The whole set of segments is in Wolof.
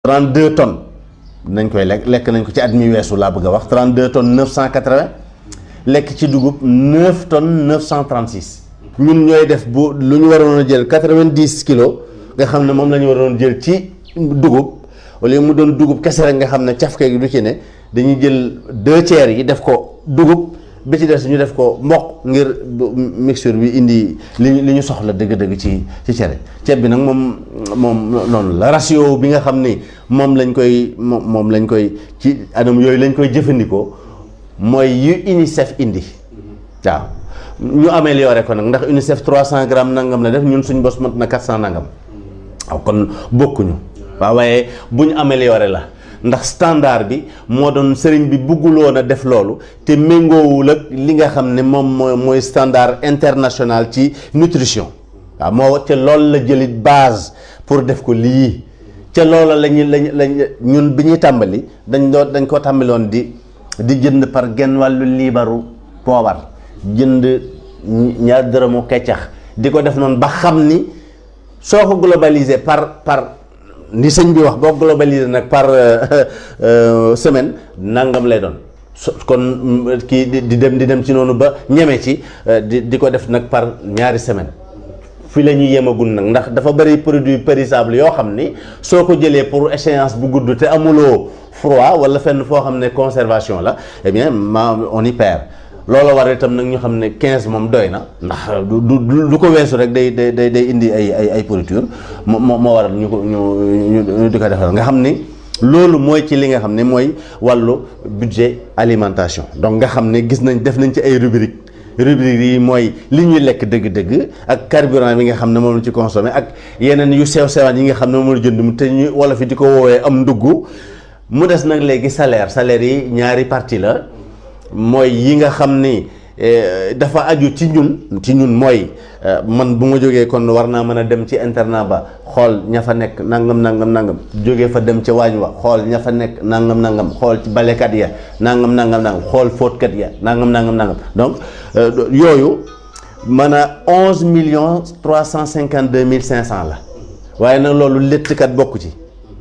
32 tonnes nañ koy lekk lekk nañ ko ci at mi weesu laa bëgg a wax 32 tonnes 980 lekk ci dugub 9 tonnes 936. ñun ñooy def bu lu ñu waroon a jël 90 kilos nga xam ne moom la ñu waroon jël ci dugub au lieu mu doon dugub kese rek nga xam ne cafke gi du ci ne dañuy jël deux tiers yi def ko dugub bi ci des ñu def ko mboq ngir mixture bi indi li ñu li ñu soxla dëgg-dëgg ci ci cere ceeb bi nag moom moom noonu la ratio bi nga xam ni moom lañ koy moom moom lañ koy ci anam yooyu lañ koy jëfandikoo mooy yu UNICEF indi waaw ñu amélioré ko nag ndax UNICEF 300 grammes nangam la def ñun suñ bos mat na 400 nangam waaw kon bokkuñu waaw waaye bu ñu amélioré la ndax standard bi moo doon sëriñ bi bugguloon a def loolu te méngoowul ak li nga xam ne moom mooy mooy standard international ci nutrition waaw moo te loolu la jëlit base pour def ko lii ca loola lañu lañ lañ ñun bi ñuy tàmbali dañ doon dañ ko tàmbaloon di di jënd par genn wàllu liibaru poobar jënd ñaar dërëmu keccax di ko def noonu ba xam ni soo ko globalisé par par ni sëñ bi wax boo globalisé nag par semaine nangam lay doon kon kii di dem di dem ci noonu ba ñeme ci di di ko def nag par ñaari semaine fi la ñuy yemagul nag ndax dafa bëri produit périssable yoo xam ni soo ko jëlee pour échéance bu gudd te amuloo froid wala fenn foo xam ne conservation la eh bien ma on y perd loolu war itam nag ñu xam ne 15 moom doy na ndax du du du ko weesu rek day day day day indi ay ay ay pourriture moo moo waral ñu ko ñu ñu di ko defal nga xam ni loolu mooy ci li nga xam ne mooy wàllu budget alimentation donc nga xam ne gis nañ def nañ ci ay rubrique rubrique yi mooy li ñuy lekk dëgg-dëgg ak carburant bi nga xam ne moom la ci consommé ak yeneen yu sew sewaan yi nga xam ne moom la jënd mu te ñu wala fi di ko woowee am ndugg mu des nag léegi salaire salaire yi ñaari partie la mooy yi nga xam ni dafa aju ci ñun ci ñun mooy man bu ma jógee kon war naa mën a dem ci internat ba xool ña fa nekk nangam nangam nangam jógee fa dem ca waañ wa xool ña fa nekk nangam nangam xool ci balekat ya nangam nangam nangam xool fóotkat ya nangam nangam nangam donc yooyu mën a onze millions trois cent cinquante deux mille cinq cent la waaye nag loolu léttkat bokku ci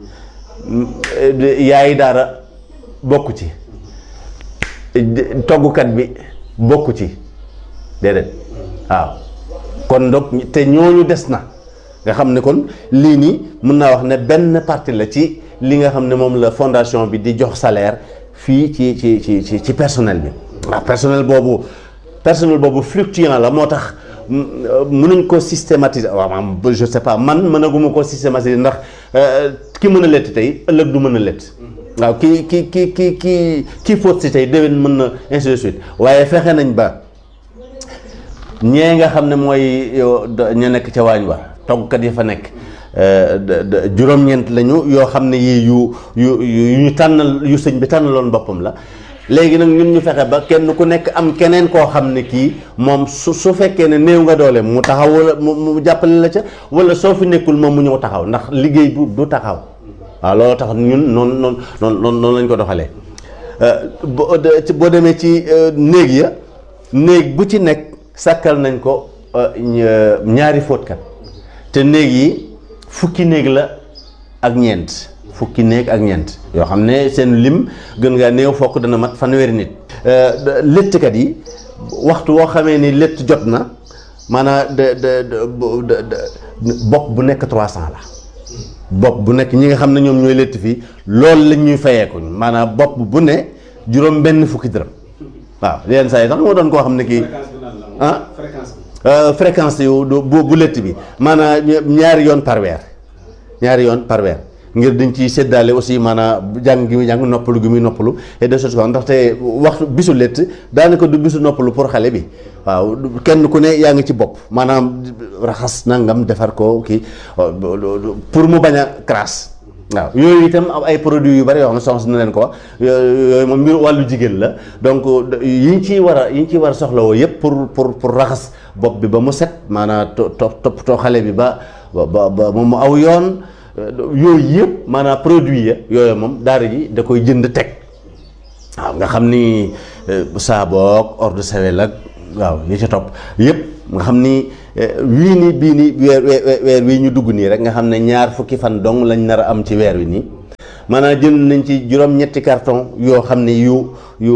yaayi daara bokku ci toggukat bi bokku ci déedéet waaw kon donc te ñooñu des na nga xam ne kon lii nii mën naa wax ne benn partie la ci li nga xam ne moom la fondation bi di jox salaire fii ci ci ci ci ci personnel bi waaw personnel boobu personnel boobu fluctuant la moo tax mënuñ ko systématiser waaw maanaam je sais pas man mënaguma ko systématiser ndax ki mën a lett tey ëllëg du mën a lett waaw kii kii kii kii kii kii fóot si tey déwén mën na ainsi de suite waaye fexe nañ ba ñee nga xam ne mooy ña nekk ca waañ wa toggkat yi fa nekk juróom-ñeent lañu yoo xam ne yii yu yu yu ñu tànnal yu sëñ bi tànnaloon boppam la léegi nag ñun ñu fexe ba kenn ku nekk am keneen koo xam ne kii moom su su fekkee ne néew nga doole mu taxaw wala mu jàppale la ca wala soo fi nekkul moom mu ñëw taxaw ndax liggéey bu du taxaw waaw loolu tax ñun noonu noonu noonu noonu lañ ko doxalee boo demee ci néeg ya néeg bu ci nekk sàkkal nañ ko ñaari fóotkat te néeg yi fukki néeg la ak ñeent fukki néeg ak ñeent yoo xam ne seen lim gën ngaa néew fokk dana mat fanweeri nit léttkat yi waxtu woo xamee ni létt jot na maanaam de de bopp bu nekk 300 la bopp bu nekk ñi nga xam ne ñoom ñooy létt fii loolu lañ ñuy fayeeku maanaam bopp bu ne juróom benn fukki dërëm waaw yenn saa yi sax moo doon koo xam ne kii ah fréquence yu bu bu létt bi maanaam ñaari yoon par weer ñaari yoon par weer ngir dañ ciy séddaale aussi maanaam jàng gi muy jàng noppalu gi muy noppalu et de choses comme ndaxte waxtu bisu létt daanaka du bisu noppalu pour xale bi waaw kenn ku ne yaa ngi ci bopp maanaam raxas nangam defar ko kii pour mu bañ a crasse waaw yooyu itam ay produits yu bari yoo xam ne soxna na leen ko wax yooyu moom mbir wàllu jigéen la donc yi ñu ciy war a yi ñu ciy war a soxlawoo yëpp pour pour pour raxas bopp bi ba mu set maanaam to toppatoo xale bi ba ba ba mu aw yoon yooyu yëpp maanaam produit ya yooyu moom daara ji da koy jënd teg waaw nga xam ni saaboog eau de Javel ak waaw yi ca topp yëpp nga xam ni wii nii bii nii weer weer wii ñu dugg nii rek nga xam ne ñaar fukki fan dong lañ nar a am ci weer wi nii maanaam jënd nañ ci juróom-ñetti carton yoo xam ne yu yu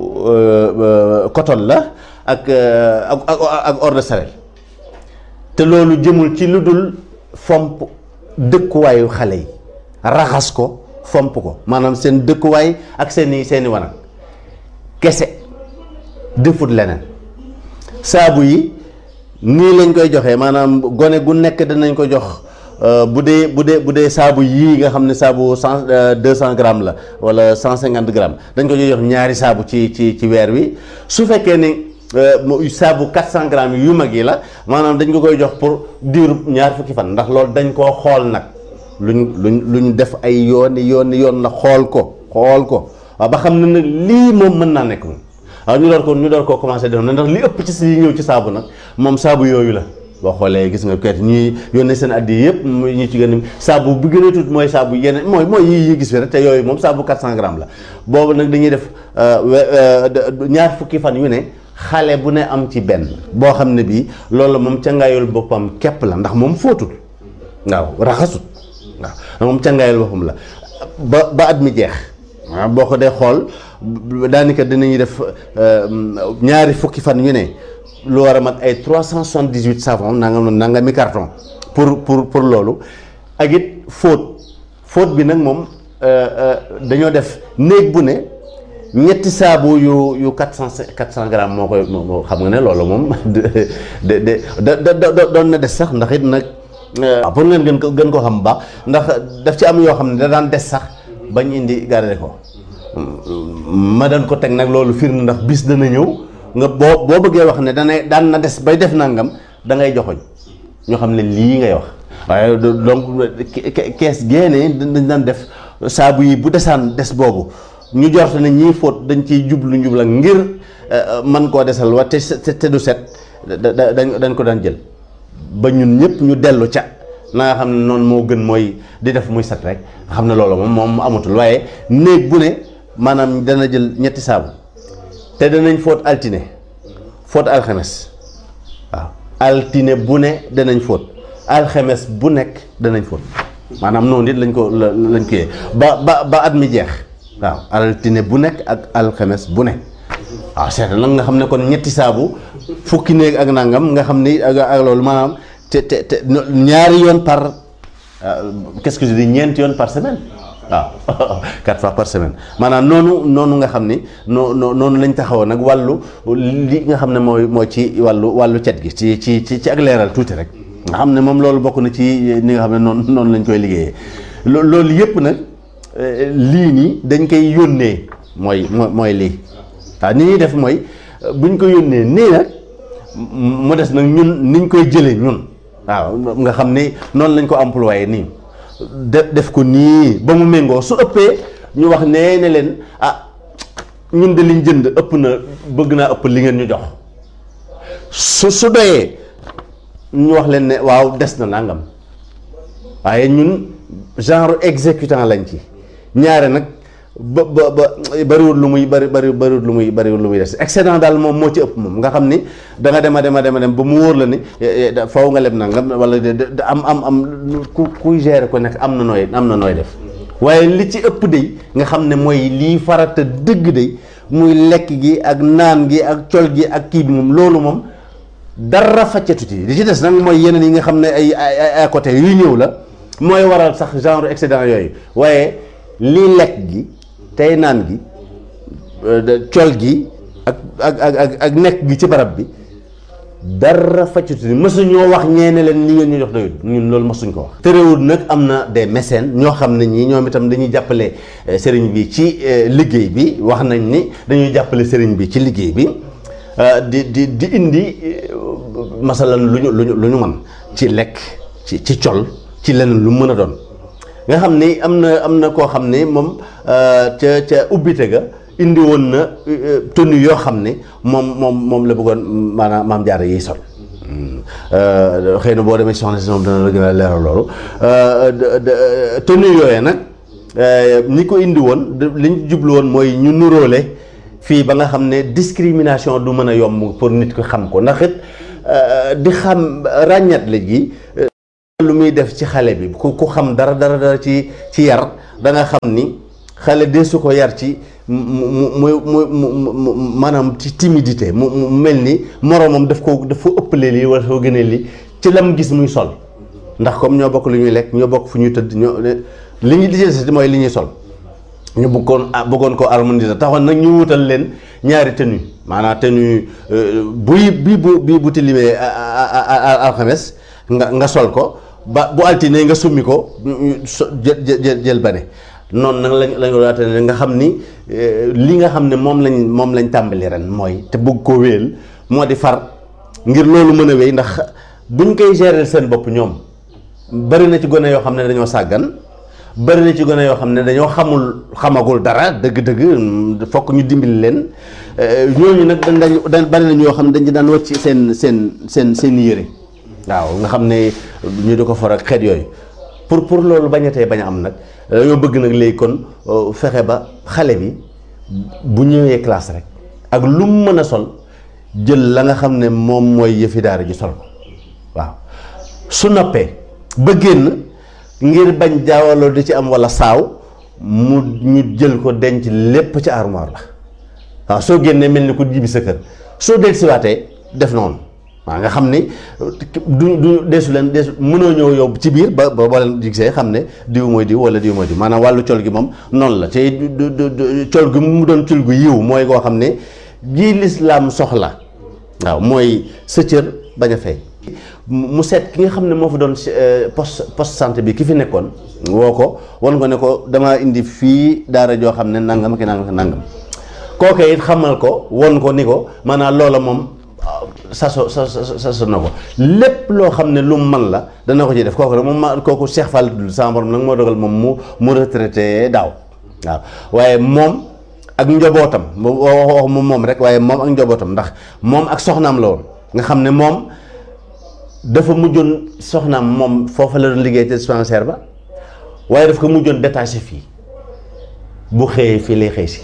coton la ak ak ak eau de Javel te loolu jëmul ci lu dul fomp dëkkuwaayu xale yi raxas ko fomp ko maanaam seen dëkkuwaay ak seeni seeni wanag kese defut leneen saabu yi nii lañ koy joxee maanaam gone gu nekk danañ ko jox bu dee bu dee bu dee saabu yii nga xam ne saabu cent deux cent grammes la wala cent cinquante grammes dañ ko jox ñaari saabu ci ci ci weer wi su fekkee ni saabu quatre cent grammes yu mag yi la maanaam dañ ko koy jox pour diiru ñaar fukki fan ndax loolu dañ koo xool nag luñ luñ luñ def ay yooni yooni yoon la xool ko xool ko waaw ba xam ne nag lii moom mën naa nekk moom waaw ñu door ko ñu door koo commencé def na ndax li ëpp ci si ñëw ci saabu nag moom saabu yooyu la boo xoolee gis nga kayit ñuy yónnee seen addi yëpp ñu ci gën a saabu bi gën a tuut mooy saabu yeneen mooy mooy yi yi gis fi rek te yooyu moom saabu 400 grammes la boobu nag dañuy def ñaar fukki fan yu ne xale bu ne am ci benn boo xam ne bii loolu moom cangaayul boppam képp la ndax moom fóotul waaw raxasut waaw moom cangaayul boppam la ba ba at mi jeex waaw boo ko dee xool daanaka dinañuy def ñaari fukki fan yu ne lu war a mat ay trois cent soixante dix huit savon nangam nangam mi carton pour pour pour loolu ak it fóot fóot bi nag moom dañoo def néeg bu ne ñetti saabu yu yu quatre cent quatre cent grammes moo koy moo xam nga ne loolu moom de de de da doon na des sax ndax it nag waaw pour ngeen gën ko gën ko xam bu baax ndax daf ci am yoo xam ne da daan des sax bañ indi garder ko ma daan ko teg nag loolu firnde ndax bis dana ñëw nga boo boo bëggee wax ne dana daan na des bay def nangam da ngay joxoñ ñoo xam ne lii ngay wax waaye donc kees génne dañ daan def saabu yi bu desaan des boobu ñu jort ne ñii fóot dañ ciy jublu njubla ngir man koo desal wa te te du set dañ dañ ko daan jël ba ñun ñëpp ñu dellu ca na nga xam ne noonu moo gën mooy di def muy set rek nga xam ne loolu moom moom amatul waaye néeg bu ne maanaam dana jël ñetti saabu te danañ fóot altine fóot alxames waaw altine bu ne danañ fóot alxames bu nekk danañ fóot maanaam noonu it lañ ko lañ ko yee ba ba ba at mi jeex waaw altine bu nekk ak alxames bu ne waaw seeta nag nga xam ne kon ñetti saabu fukki néeg ak nangam nga xam ni ak ak loolu maanaam te te te ñaari yoon par qu'est-ce que je dis ñeenti yoon par semaine waaw quatre fois par semaine maanaam noonu noonu nga xam ni noo noonu lañ taxawoon nag wàllu li nga xam ne mooy mooy ci wàllu wàllu cet gi ci ci ci ci ak leeral tuuti rek nga xam ne moom loolu bokk na ci ni nga xam ne noonu noonu lañ koy liggéeyee loolu yëpp nag lii nii dañ koy yónnee mooy mooy lii waaw ni ñuy def mooy buñ ko yónnee nii nag mu des nag ñun niñ koy jëlee ñun waaw nga xam ni noonu lañ ko employé nii def def ko nii ba mu méngoo su ëppee ñu wax nee ne leen ah ñun de liñ jënd ëpp na bëgg naa ëpp li ngeen ñu jox su su doyee ñu wax leen ne waaw des na nangam waaye ñun genre exécutant lañ ci ñaare nag ba ba ba bariwul lu muy bari bari bariwul lu muy bariwul lu muy des excédent daal moom moo ci ëpp moom nga xam ni da nga dem a dem a dem a dem ba mu wóor la ni faw nga leb nangam wala am am am ku kuy gérer ko nekk am na nooy am na nooy def waaye li ci ëpp day nga xam ne mooy lii farata dëgg day muy lekk gi ak naan gi ak col gi ak kii bi moom loolu moom dara faccatu ci li ci des nag mooy yeneen yi nga xam ne ay ay à côté yu ñëw la mooy waral sax genre excédent yooyu waaye lii lekk gi tey naan gi col gi ak ak ak ak nekk gi ci barab bi dara faccatu ni mësuñoo wax ñeene leen li ngeen ñu jox doyut ñun loolu mësuñ ko wax terewul nag am na des mécènes ñoo xam ne ñii ñoom itam dañuy jàppale sëriñ bi ci liggéey bi wax nañ ni dañuy jàppale sëriñ bi ci liggéey bi di di di indi masalan lu ñu lu ñu lu ñu mën ci lekk ci ci col ci leneen lu mën a doon nga xam ni am na am na koo xam ne moom ca ca ubbite ga indi woon na tenue yoo xam ne moom moom moom la bëggoon maanaam maam jaara yiy sol xëy na boo demee ci soxna si moom dana la gën a leeral loolu tenue yooyee nag ñi ko indi woon li ñu jublu woon mooy ñu nuróole fii ba nga xam ne discrimination du mën a yomb pour nit ko xam ko ndax it di xam ràññat la gi lu muy def ci xale bi ku ku xam dara dara dara ci ci yar da nga xam ni xale de su ko yar ci mu mu mu mu maanaam ci timidité mu mu mel ni moroomam daf ko dafa ëppale lii wala dafa gënee lii ci lam gis muy sol ndax comme ñoo bokk lu ñuy lekk ñoo bokk fu ñuy tëdd ñoo li ñu lijjanti mooy li ñuy sol ñu bëggoon bëggoon ko harmoniser taxoon nag ñu wutal leen ñaari tenue maanaam tenue buy bii bu bii bu tilimee alxames nga nga sol ko ba bu altine nga summi ko jël jël jël bane noonu nag lañ lañ ko daate nga xam ni li nga xam ne moom lañ moom lañ tàmbali ren mooy te bëgg koo wéyal moo di far ngir loolu mën a wéy ndax buñ koy gérer seen bopp ñoom bari na ci gone yoo xam ne dañoo sàggan bari na ci gone yoo xam ne dañoo xamul xamagul dara dëgg-dëgg fokk ñu dimbali leen ñooñu nag dañ dañ bari na ñoo xam ne dañ ci daan wàcc seen seen seen seen yére waaw nga xam ne ñu di ko for ak xeet yooyu pour pour loolu bañatee bañ a am nag dañoo bëgg nag léegi kon fexe ba xale bi bu ñëwee classe rek ak lu mu mën a sol jël la nga xam ne moom mooy yëfi daara ji sol ko waaw su noppee ba génn ngir bañ jaawaloo di ci am walla saaw mu ñu jël ko denc lépp ci armoire la waaw soo génnee mel ni ku jibi sa kër soo del siwaatee def noonu waaw nga xam ni du du deesu leen deesu mënoo ñëw yow ci biir ba ba boo leen gisee xam ne diw mooy diw wala diw mooy diw maanaam wàllu col gi moom noonu la te col gi mu doon col gu yiw mooy koo xam ne jii lislaam soxla waaw mooy sa cër bañ a fay mu seet ki nga xam ne moo fa doon poste poste santé bi ki fi nekkoon woo ko wan ko ne ko damaa indi fii daara joo xam ne nangam ki nangam ki nangam kooke it xamal ko won ko ni ko maanaam loola moom saso sa saso na ko lépp loo xam ne lu mu man la dana ko ci def kooku rek moom ma kooku Cheikh Fall dul sama borom nag moo dogal moom mu mu retraité daaw waaw waaye moom ak njobootam wax mu moom rek waaye moom ak njobootam ndax moom ak soxnaam la woon nga xam ne moom dafa mujjoon soxnaam moom foofa la doon liggéey te dispensaire ba waaye daf ko mujjoon détaché fii bu xëyee fii lay xëy si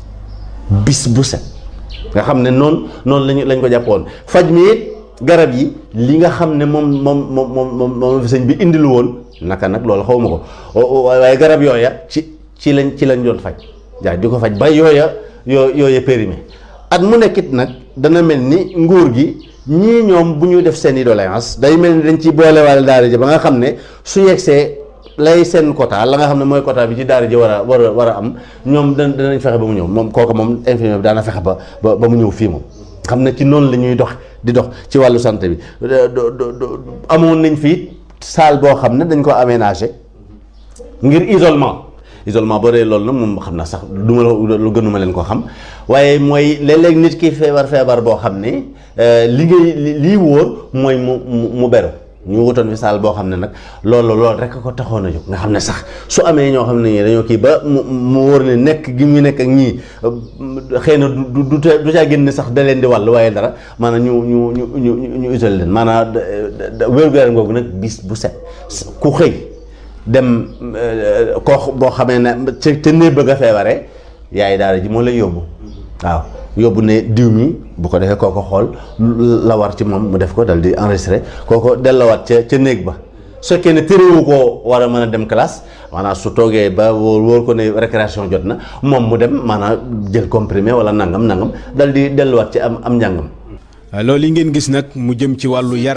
bis bu set nga xam ne noonu noonu lañu lañ ko jàppoon faj mi it garab yi li nga xam ne moom moom moom moom moom fi sëñ bi indilu woon naka nag loolu xaw ma ko waaye garab yooya ci ci lañ ci lañ doon faj jaa di ko faj ba yooya yoo yooya périmé at mu nekkit nag dana mel ni nguur gi ñii ñoom bu ñu def seen i doléance day mel ni dañ ci boolewaale daara ji ba nga xam ne su yegsee lay seen quota la nga xam ne mooy quota bi ci daara ji war a war a war a am ñoom da danañ fexe ba mu ñëw moom kooku moom infirmier bi daana fexe ba ba mu ñëw fii moom xam ne ci noonu la ñuy dox di dox ci wàllu santé bi amoon nañ fii salle boo xam ne dañ ko aménagé ngir isolement isolement boo dee loolu nag moom xam naa sax du ma la lu gënuma leen ko xam waaye mooy léeg-léeg nit ki feebar feebar boo xam ne li ngay lii wóor mooy mu mu beru ñu wutoon fi saal boo xam ne nag loolu loolu rek ko taxoon a jóg nga xam ne sax su amee ñoo xam ne ñii dañoo kii ba mu mu wóor ne nekk gi mu nekk ak ñii xëy na du du du caa génn sax da leen di wàll waaye dara maanaam ñu ñu ñu ñu ñu isolé leen maanaam wér-gu-yaram googu nag bis bu set ku xëy dem koo boo xamee ne ca ca néeg bëgg a feebaree yaay daara ji moo lay yóbbu waaw. yóbbu ne diw mi bu ko defee kooko xool la war ci moom mu def ko dal di enregistré kooko dellawaat ca ca néeg ba su fekkee ne téréwu koo war a mën a dem classe maanaam su toogee ba wóor wóor ko ne récréation jot na moom mu dem maanaam jël comprimé wala nangam nangam dal di delluwaat ci am am njàngam loolu yi ngeen gis nag mu jëm ci wàllu yar